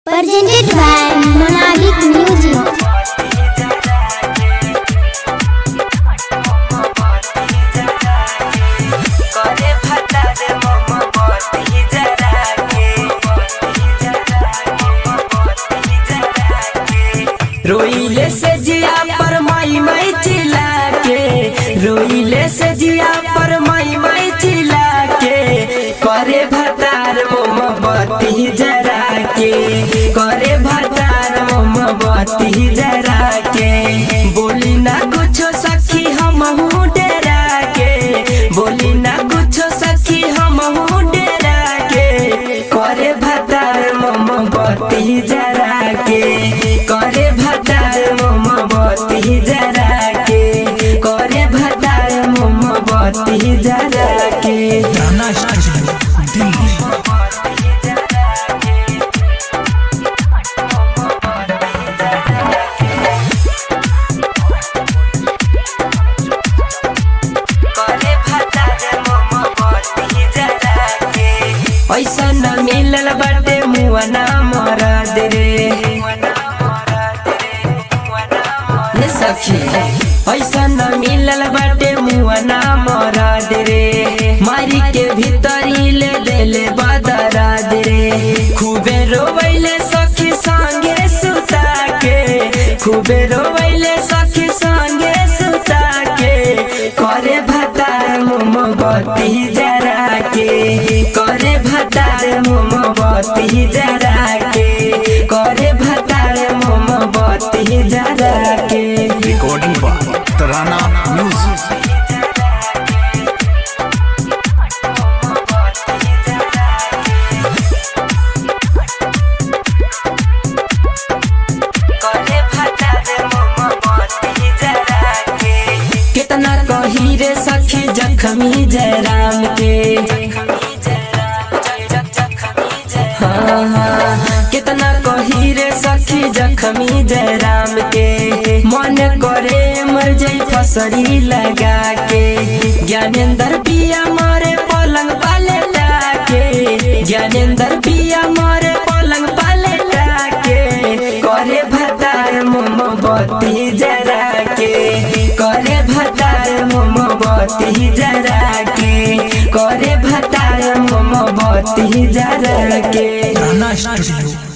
Presented by Monadic Music. करे फटा दे mama बत्ती जरा के रोइले से जिया पर माई माई चिल्ला के रोइले से जिया पर माई माई चिल्ला के करे भतार मम्मा बत्ती जरा के करे भतार मम्मा बत्ती जरा के बोली ना कुछ सखी हम डेरा के बोली ना कुछ सखी हम डेरा के करे भतार मम्मा बत्ती जरा के करे भतार मम्मा बत्ती जरा के करे भतार मम्मा बत्ती जरा के गाना स्टूडियो दिल्ली करे भतार मम्मा बत्ती जरा के पैसा न मिलल बाटे मुआ ना मरद रे ये सखी पैसा न मिलल बाटे मुआ ना मरद रे मारी के भीतरी ले देले बदराद रे खूबे रोवैले सखी संगे सुता के खूबे रोवैले सखी संगे सुता के करे भतार मोमबत्ती जरा के करे भतार मोमबत्ती जरा के करे भतार मोमबत्ती जरा के रिकॉर्डिंग बाय तराना म्यूजिक करे भतार मोमबत्ती जरा के कितना कही रे सखी जखमी जयराम के हाँ, हाँ, कितना कही रे सखी जखमी जयराम के मन करे मर जाई फसरी लगा के ज्ञानेंद्र पिया मारे पलंग पाले लाके ज्ञानेंद्र पिया मारे पलंग पाले लाके करे भतार मोमबत्ती जरा के करे भतार मोमबत्ती जरा के करे भतार मोमबत्ती जरा के गाना स्टूडियो